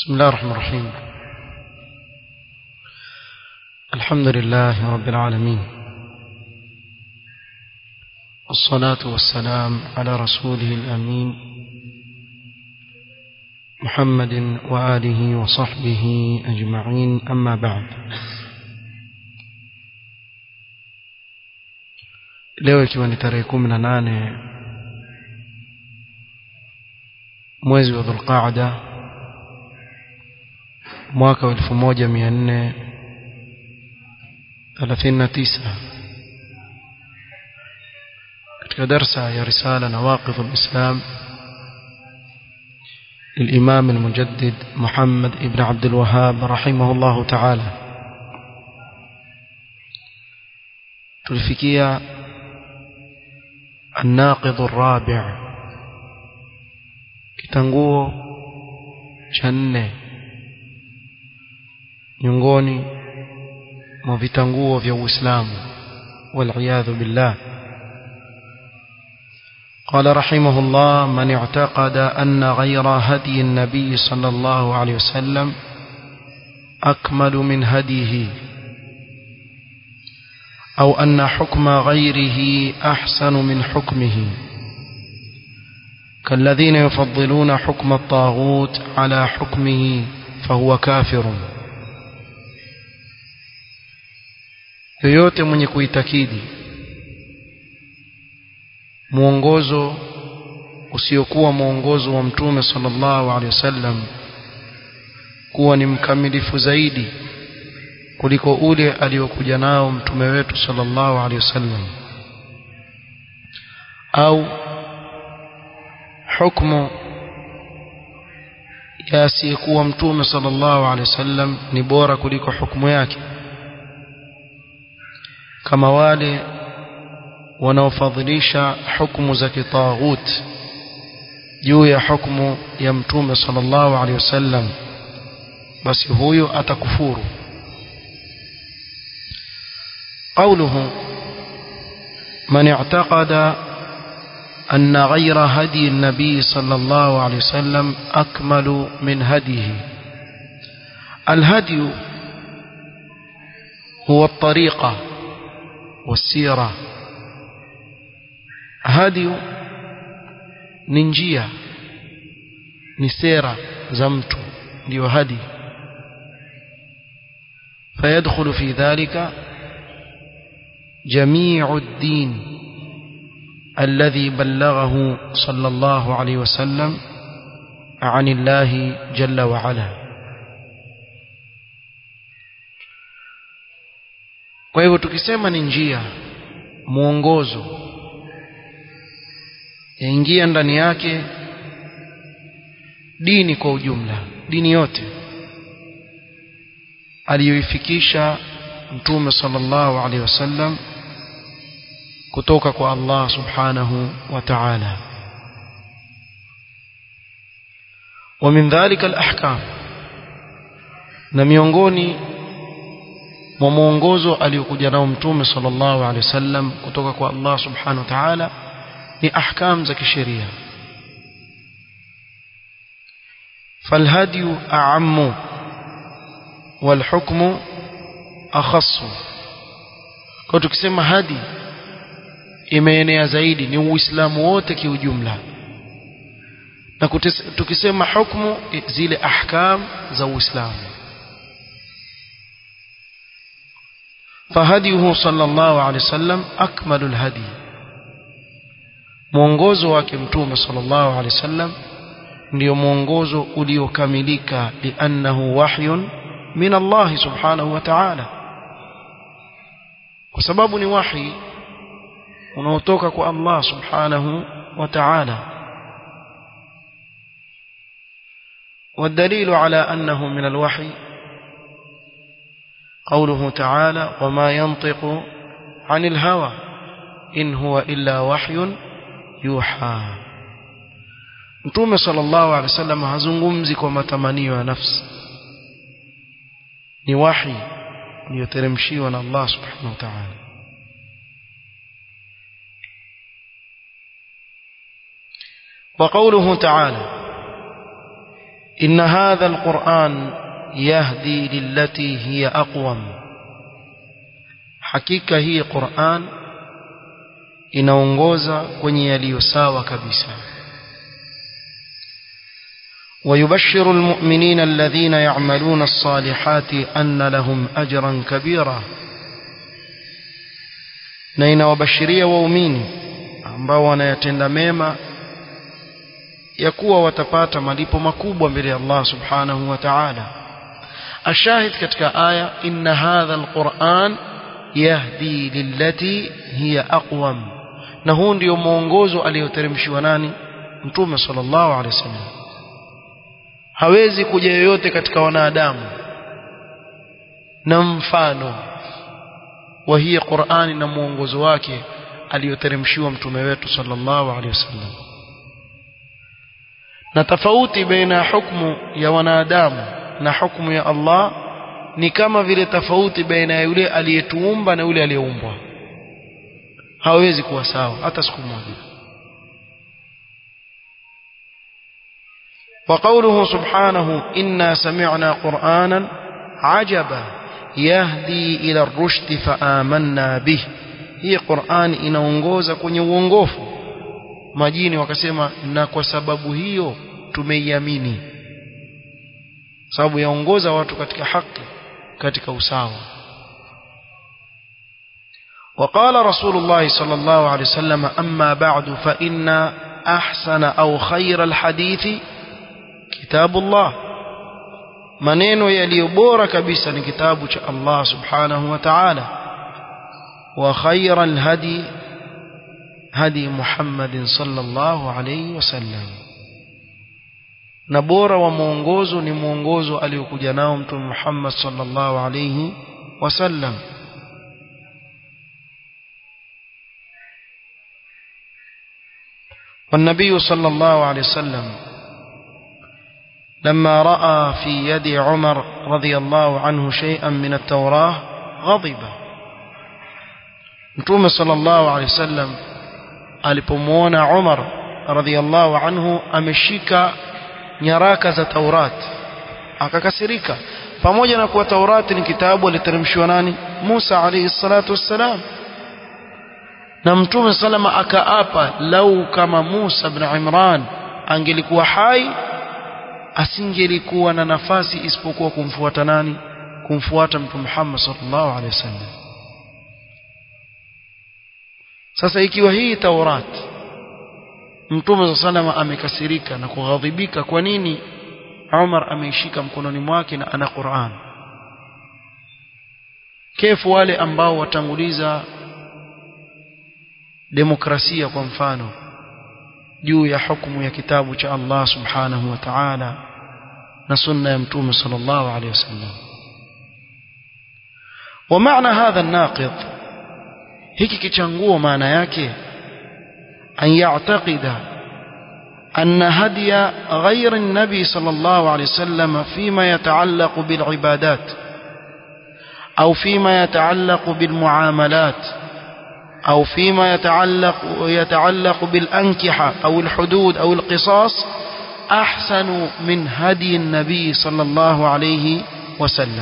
بسم الله الرحمن الرحيم الحمد لله رب العالمين والصلاة والسلام على رسوله الأمين محمد وآله وصحبه أجمعين أما بعد leo ikiwa ni tarehe kumi na nane mwezi wa dhulqaada mwaka wa elfu moja mia nne thelathini na tisa katika darsa ya risala nawaqidh lislam للإمام المجدد محمد ابن عبد الوهاب رحمه الله تعالى تلفكية الناقض الرابع kitanguo cha nne miongoni mwa vitanguo vya Uislamu والعياذ بالله قال رحمه الله من اعتقد أن غير هدي النبي صلى الله عليه وسلم أكمل من هديه أو أن حكم غيره أحسن من حكمه كالذين يفضلون حكم الطاغوت على حكمه فهو كافر yoyote mwenye kuitakidi mwongozo usiokuwa mwongozo wa mtume sallallahu alaihi wasallam kuwa ni mkamilifu zaidi kuliko ule aliokuja nao mtume wetu sallallahu alaihi wasallam au hukumu ya asiyekuwa mtume sallallahu alaihi wasallam ni bora kuliko hukumu yake kama wale wanaofadhilisha hukumu za kitaghut juu ya hukumu ya mtume sallallahu alaihi wasallam basi huyo atakufuru قوله من اعتقد أن غير هدي النبي صلى الله عليه وسلم أكمل من هديه الهدي هو الطريقة والسيرة هدي ننجية نسيرة زمت ndio hadi فيدخل في ذلك جميع الدين الذي بلغه صلى الله عليه وسلم عن الله جل وعلا kwa hivyo tukisema ni njia mwongozo yaingia ndani yake dini kwa ujumla dini yote aliyoifikisha mtume sallallahu alaihi wasallam kutoka kwa Allah subhanahu wa ta'ala ومن ذلك الأحكام na miongoni mwa mwongozo aliyokuja nao mtume sallallahu alaihi wasallam kutoka kwa Allah subhanahu wa ta'ala ni ahkam za kisheria فالهدي أعم والحكم أخص kwa tukisema hadi imeenea zaidi ni uislamu wote kiujumla na tukisema hukumu zile ahkam za uislamu فهديه صلى الله عليه وسلم أكمل الهدي mwongozo wake mtume sallallahu alaihi wasallam ndio mwongozo uliokamilika liannahu wahyun min Allah subhanahu wa ta'ala kwa sababu ni wahi unaotoka kwa Allah subhanahu wa ta'ala والدليل على أنه من الوحي قوله تعالى وما ينطق عن الهوى إن هو إلا وحي يوحى Mtume sallallahu alaihi wasallam hazungumzi kwa matamanio ya nafsi. Ni wahi ulioteremshiwa na Allah subhanahu wa ta'ala. وقوله تعالى إن هذا القرآن يهدي للتي هي أقوم حقيقة هي قرآن inaongoza kwenye yaliyo sawa kabisa ويبشر المؤمنين الذين يعملون الصالحات أن لهم أجرا كبيرا na inawabashiria waumini ambao wanayatenda mema ya kuwa watapata malipo makubwa mbele ya Allah subhanahu wa ta'ala ashahid katika aya inna hadha alquran yahdi lillati hiya aqwam na huu ndio mwongozo aliyoteremshiwa nani mtume sallallahu alaihi wasallam hawezi kuja yoyote katika wanadamu na mfano wa hii Qur'ani na mwongozo wake aliyoteremshiwa mtume wetu sallallahu alaihi wasallam na tofauti baina hukumu ya wanadamu na hukumu ya Allah ni kama vile tofauti baina ya yule aliyetuumba na yule aliyeumbwa hawezi kuwa sawa hata siku moja وقوله سبحانه إنا سمعنا قرآنا عجبا يهدي إلى الرشد فآمنا به هي قرآن inaongoza kwenye uongofu majini wakasema na kwa sababu hiyo tumeiamini sababu yaongoza watu katika haki katika usawa وقال رسول الله صلى الله عليه وسلم أما بعد فإن أحسن أو خير الحديث كتاب الله maneno yaliyo bora kabisa ni kitabu cha Allah subhanahu wa ta'ala wa khayra alhadi hadi Muhammadin sallallahu alayhi wasallam na bora wa mwongozo ni mwongozo aliokuja nao mtume Muhammad sallallahu alayhi wasallam والنبي صلى الله عليه وسلم لما رأى في يد عمر رضي الله عنه شيئا من التوراة غضب متوم صلى الله عليه وسلم alipomwona Umar radhiallahu anhu ameshika nyaraka za Taurat akakasirika pamoja na kuwa Taurati ni kitabu aliteremshiwa nani Musa alayhi salatu wassalam na mtume salama akaapa lau kama Musa ibn Imran angelikuwa hai asingelikuwa na nafasi isipokuwa kumfuata nani kumfuata mtume Muhammad sallallahu alaihi wasallam sasa ikiwa hii Taurat mtume sallallahu amekasirika na kughadhibika kwa nini Umar ameishika mkononi mwake na ana Qur'an kefu wale ambao watanguliza demokrasia kwa mfano juu ya hukumu ya kitabu cha Allah subhanahu wa ta'ala na sunna ya mtume sallallahu alayhi wasallam ومعنى هذا الناقض hiki kichanguo maana yake an ya'taqida أن هدي غير النبي صلى الله عليه وسلم فيما يتعلق بالعبادات أو فيما يتعلق بالمعاملات أو فيما يتعلق يتعلق بالأنكحة أو الحدود أو القصاص أحسن من هدي النبي صلى الله عليه وسلم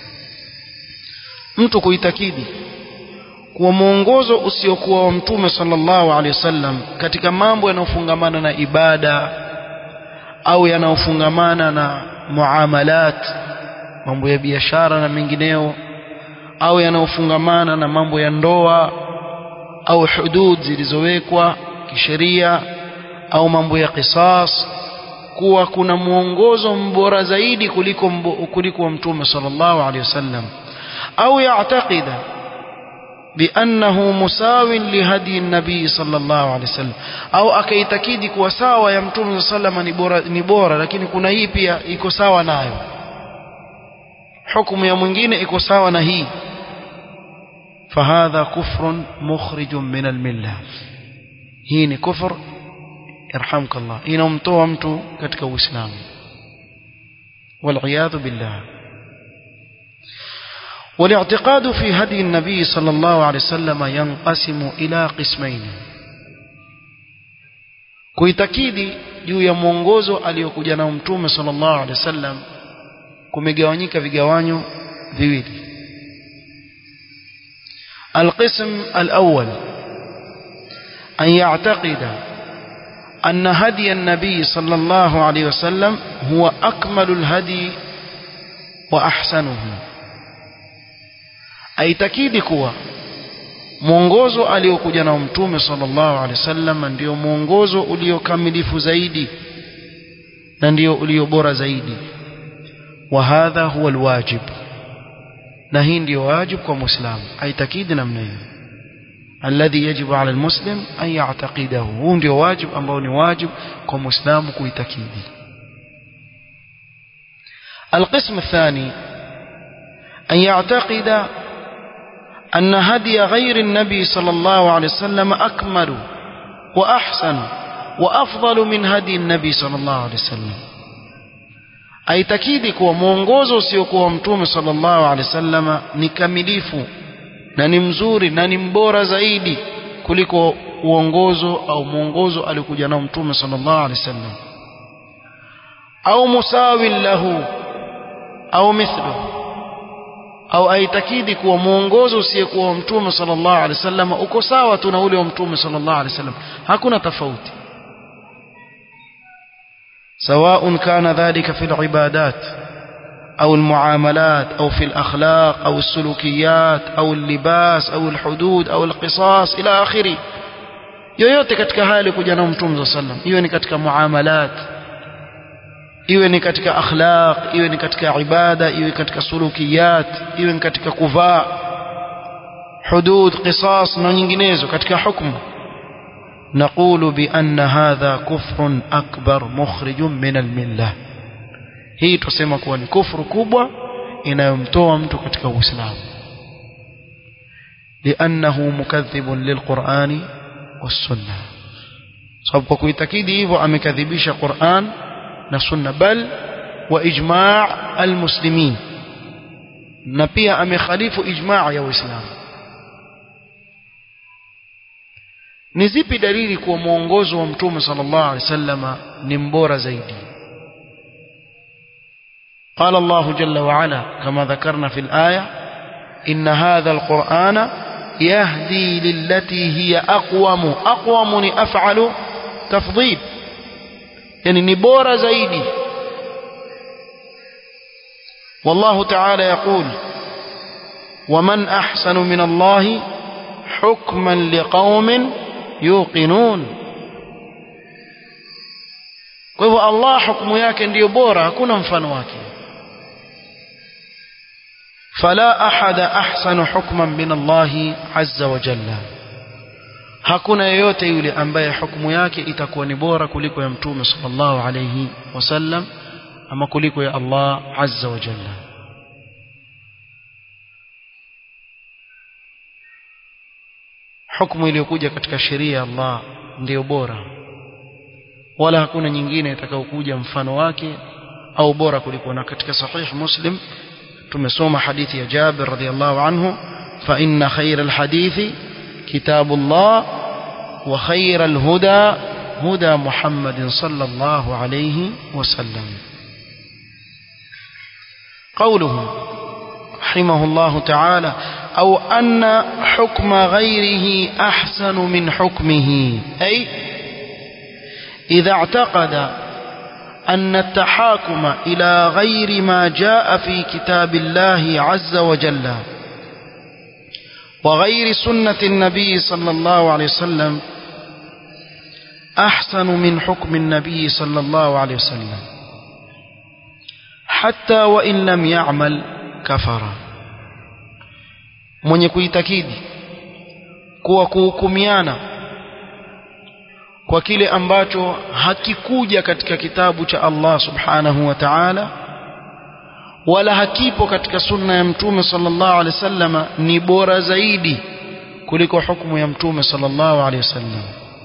mtu kuitakidi kuwa mwongozo usiokuwa wa mtume sallallahu alaihi wasallam katika mambo yanayofungamana na ibada au yanayofungamana na muamalat mambo ya biashara na mengineo au yanayofungamana na mambo ya ndoa au hudud zilizowekwa kisheria au mambo ya qisas kuwa kuna mwongozo mbora zaidi kuliko kuliko wa mtume sallallahu alaihi wasallam au yaatakida بأنه مساو لهدي النبي صلى الله عليه وسلم au akaitakidi kuwa sawa ya mtume sallallahu ni bora ni bora lakini kuna hii pia iko sawa nayo hukumu ya mwingine iko sawa na hii فهذا كفر مخرج من المله hii ni kufur yarhamka Allah inamtoa mtu katika uislamu والعياذ بالله والاعتقاد في هدي النبي صلى الله عليه وسلم ينقسم إلى قسمين kuitakidi juu ya mwongozo aliyokuja nao mtume sallallahu alaihi wasallam kumegawanyika vigawanyo viwili القسم الأول أن يعتقد أن هدي النبي صلى الله عليه وسلم هو أكمل الهدي وأحسنه أي تكيد كوا mwongozo aliokuja nao mtume sallallahu alaihi wasallam ndio mwongozo uliokamilifu zaidi na ndio ulio bora zaidi wa hadha huwa alwajib na hii ndio wajib kwa muislamu aitakidi namna hiyo alladhi yajibu ala almuslim an ya'taqidahu huu ndio wajib ambao ni wajib kwa muislamu kuitakidi القسم الثاني أن يعتقد أن هدي غير النبي صلى الله عليه وسلم أكمل وأحسن وأفضل من هدي النبي صلى الله عليه وسلم aitakidi kuwa mwongozo usiokuwa mtume sallallahu alaihi wasallama ni kamilifu na ni mzuri na ni mbora zaidi kuliko uongozo au mwongozo aliokuja nao mtume sallallahu alaihi wasallam au musawin lahu au mithlu au aitakidi kuwa mwongozo usiyekuwa mtume sallallahu alaihi wasallam uko sawa tu na ule wa mtume sallallahu alaihi wasallam hakuna tofauti سواء كان ذلك في العبادات أو المعاملات أو في الأخلاق أو السلوكيات أو اللباس أو الحدود أو القصاص إلى آخره yoyote katika hali kuja na mtume saa sallam iwe ni katika muamalat iwe ni katika akhlaq iwe ni katika ibada iwe katika sulukiyat iwe ni katika kuvaa hudud qisas na nyinginezo katika hukumu نقول بأن هذا كفر أكبر مخرج من الملة hii tusema kuwa ni kufru kubwa inayomtoa mtu katika uislamu liannahu mukadhibun lilqurani wassunna sababu kwa kuitakidi hivyo amekadhibisha quran na sunna bal wa ijma' almuslimin na pia amekhalifu ijma' ya uislamu ni zipi dalili kuwa mwongozo wa mtume sallallahu alaihi wasallam ni mbora zaidi قال الله جل وعلا كما ذكرنا في الآية إن هذا القرآن يهدي للتي هي أقوم أقوم أفعل تفضيل يعني نبور زيدي والله تعالى يقول ومن أحسن من الله حكما لقوم yuqinun kwa hivyo Allah hukumu yake ndiyo bora hakuna mfano wake fala ahada ahsanu hukman min Allah azza wa jalla hakuna yeyote yule ambaye hukumu yake itakuwa ni bora kuliko ya mtume sallallahu alayhi wasallam ama kuliko ya Allah azza wa jalla hukumu iliyokuja katika sheria ya Allah ndiyo bora wala hakuna nyingine itakayokuja mfano wake au bora kuliko na katika sahih muslim tumesoma hadithi ya Jabir radhiallahu anhu fa inna khayra alhadithi kitabullah wa khayra alhuda huda Muhammadin sallallahu alayhi wasallam قوله رحمه الله تعالى أو أن حكم غيره أحسن من حكمه أي إذا اعتقد أن التحاكم إلى غير ما جاء في كتاب الله عز وجل وغير سنة النبي صلى الله عليه وسلم أحسن من حكم النبي صلى الله عليه وسلم حتى وإن لم يعمل كفر mwenye kuitakidi kuwa kuhukumiana kwa kile ambacho hakikuja katika kitabu cha Allah subhanahu wa ta'ala wala hakipo katika sunna ya mtume sallallahu alaihi wasallam ni bora zaidi kuliko hukumu ya mtume sallallahu alaihi wasallam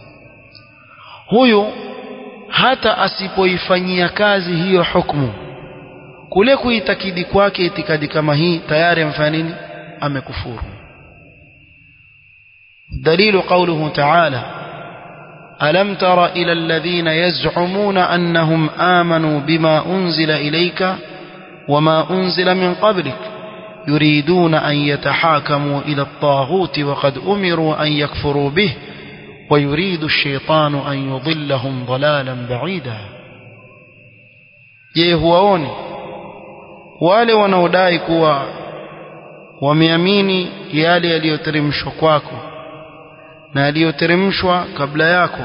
huyu hata asipoifanyia kazi hiyo hukumu kule kuitakidi kwake itikadi kama hii tayari amefanya nini amekufuru دليل قوله تعالى ألم تر إلى الذين يزعمون أنهم آمنوا بما أنزل إليك وما أنزل من قبلك يريدون أن يتحاكموا إلى الطاغوت وقد أمروا أن يكفروا به ويريد الشيطان أن يضلهم ضلالا بعيدا je huwaoni wale wanaodai kuwa wameamini yale yaliyoteremshwa kwako na yaliyoteremshwa kabla yako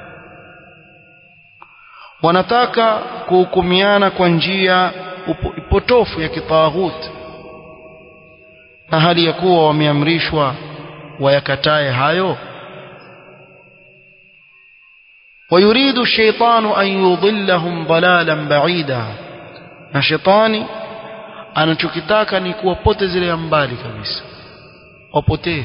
wanataka kuhukumiana kwa njia potofu ya kitaghuti na hali ya kuwa wameamrishwa wayakatae hayo ويريد الشيطان أن يضلهم ضلالا بعيدا na shetani anachokitaka ni kuwapotezelea mbali kabisa wapotee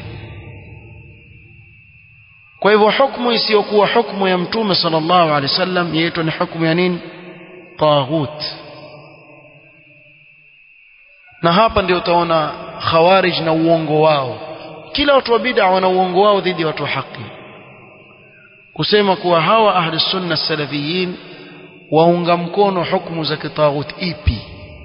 kwa hivyo hukumu isiyokuwa hukumu ya mtume sallallahu alaihi wasallam yaitwa ni hukumu ya nini taghut na hapa ndio utaona khawarij na uongo wao kila watu wa bid'a wana uongo wao dhidi ya watu wa haki kusema kuwa hawa ahli sunna salafiyin waunga mkono hukumu za kitaghut ipi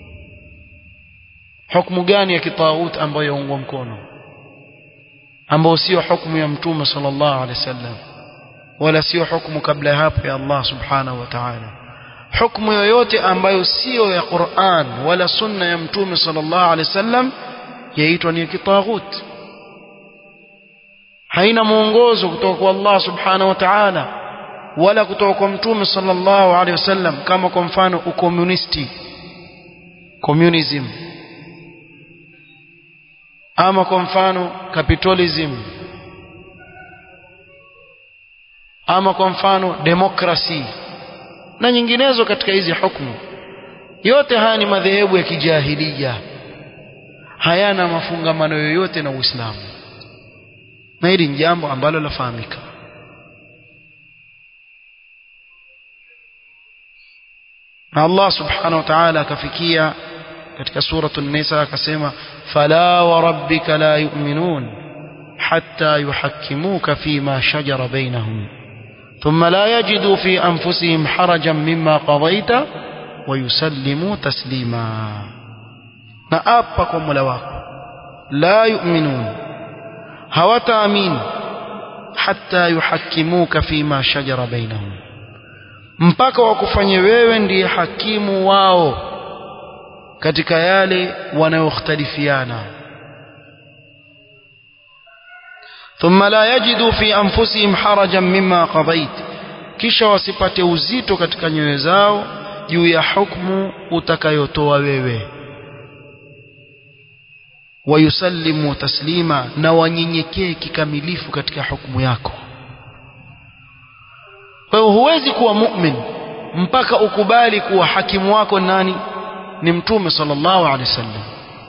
hukumu gani ya kitaghut ambayo yaungwa mkono ambayo sio hukumu ya mtume sallallahu alaihi wasallam wala sio hukumu kabla hapo ya Allah subhanahu wa ta'ala hukumu yoyote ambayo sio ya Qur'an wala sunna ya mtume sallallahu alaihi wasallam yaitwa ni kitaghut haina mwongozo kutoka kwa Allah subhanahu wa ta'ala wala kutoka kwa mtume sallallahu alaihi wasallam kama kwa mfano ukomunisti communism ama kwa mfano capitalism ama kwa mfano demokrasi na nyinginezo katika hizi hukumu yote haya ni madhehebu ya kijahilia hayana mafungamano yoyote na Uislamu na hili ni jambo ambalo lafahamika na Allah subhanahu wa ta'ala akafikia katika suratul nisa akasema fala wa rabbika la yu'minun hatta yuhakkimuka fima shajara bainahum thumma la yajidu fi anfusihim harajan mimma qadaita wa yusallimu taslima na apa kwa Mola wako la yu'minun hawataamini hatta yuhakkimuka fima shajara bainahum mpaka wakufanye wewe ndiye hakimu wao katika yale wanayokhtalifiana thumma la yajidu fi anfusihim harajan mimma qadait kisha wasipate uzito katika nyoyo zao juu ya hukumu utakayotoa wewe wayusallimu taslima na wanyenyekee kikamilifu katika hukumu yako kwa hiyo huwezi kuwa mu'min mpaka ukubali kuwa hakimu wako nani ni mtume sallallahu alaihi wasallam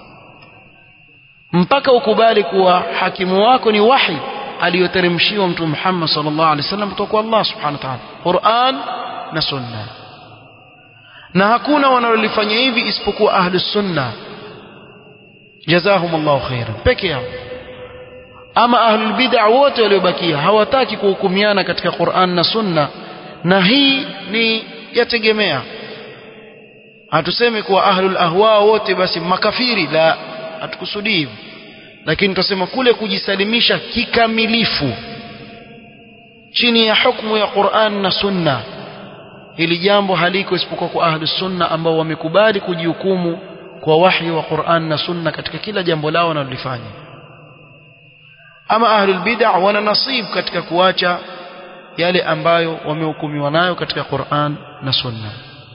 mpaka ukubali kuwa hakimu wako ni wahi aliyoteremshiwa mtume Muhammad sallallahu alaihi wasallam kutoka kwa Allah subhanahu wa ta'ala Qur'an na sunna na hakuna wanalolifanya hivi isipokuwa ahlus sunna jazahumullahu khairan peke yao ama ahlul bid'a wote waliobakia hawataki kuhukumiana katika Qur'an na Sunna na hii ni yategemea hatusemi kuwa ahlul ahwa wote basi makafiri la hatukusudii hivyo lakini tutasema kule kujisalimisha kikamilifu chini ya hukumu ya Qur'an na Sunna hili jambo haliko isipokuwa kwa ahlus sunna ambao wamekubali kujihukumu kwa wahyi wa Qur'an na Sunna katika kila jambo lao wanalolifanya ama ahlul bid'ah wana nasib katika kuacha yale ambayo wamehukumiwa nayo katika Qur'an na Sunna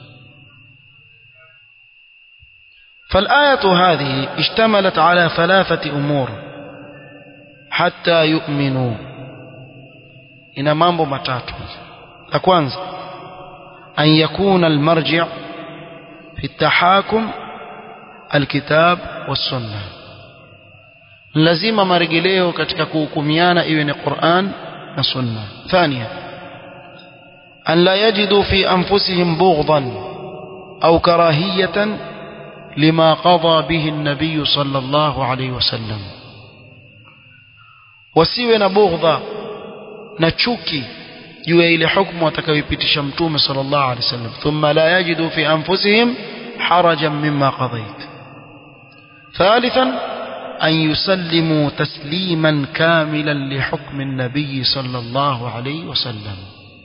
فالآية هذه اشتملت على ثلاثة أمور حتى يؤمنوا إن مambo matatu la kwanza أن يكون المرجع في التحاكم الكتاب والسنة lazima marejeleo katika kuhukumiana iwe ni Qur'an na Sunna. Thania an la yajidu fi anfusihim bughdan au karahiyatan lima qada bihi an-nabiy sallallahu alayhi wasallam, wasiwe na bughdha na chuki juu ya ile hukumu atakayoipitisha mtume sallallahu alaihi wasallam thumma la yajidu fi anfusihim harajan mimma qadait ثالثا أن يسلموا تسليما كاملا لحكم النبي صلى الله عليه وسلم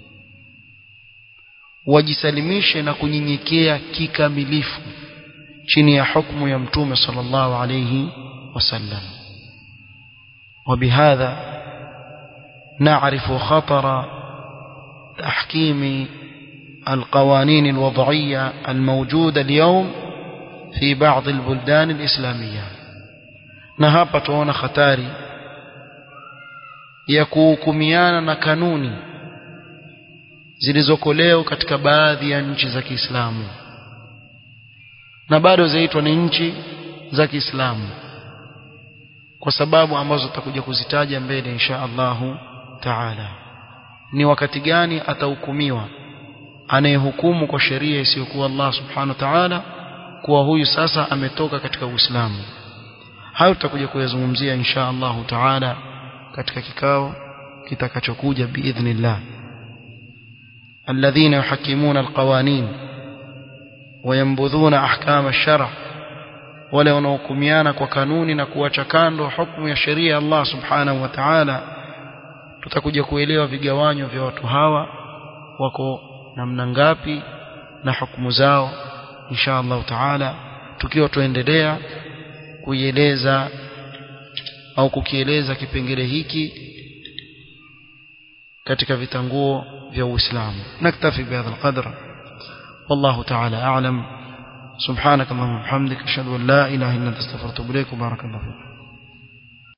wajisalimishe na kunyenyekea kikamilifu chini ya hukumu ya mtume sallallahu alayhi wasallam وبهذا نعرف خطر تحكيم القوانين الوضعية الموجودة اليوم في بعض البلدان الإسلامية نهابة tuona hatari ya kuhukumiana na kanuni zilizoko leo katika baadhi ya nchi za Kiislamu na bado zaitwa ni nchi za Kiislamu kwa sababu ambazo tutakuja kuzitaja mbele insha Allahu taala ni wakati gani atahukumiwa anayehukumu kwa sheria isiyokuwa Allah subhanahu wa ta'ala kuwa huyu sasa ametoka katika Uislamu hayo tutakuja kuyazungumzia insha Allahu taala katika kikao kitakachokuja biidhnillah الذين يحكمون القوانين وينبذون أحكام الشرع wale wanaohukumiana kwa kanuni na kuacha kando hukumu ya sheria ya Allah subhanahu wa ta'ala tutakuja kuelewa vigawanyo vya watu hawa wako namna ngapi na hukumu zao insha Allah taala tukiwa tuendelea kuieleza au kukieleza kipengele hiki katika vitanguo vya Uislamu naktafi bihadha alqadr والله تعالى أعلم سبحانك اللهم وبحمدك أشهد أن لا إله إلا أنت استغفرك وأتوب إليك وبارك الله فيك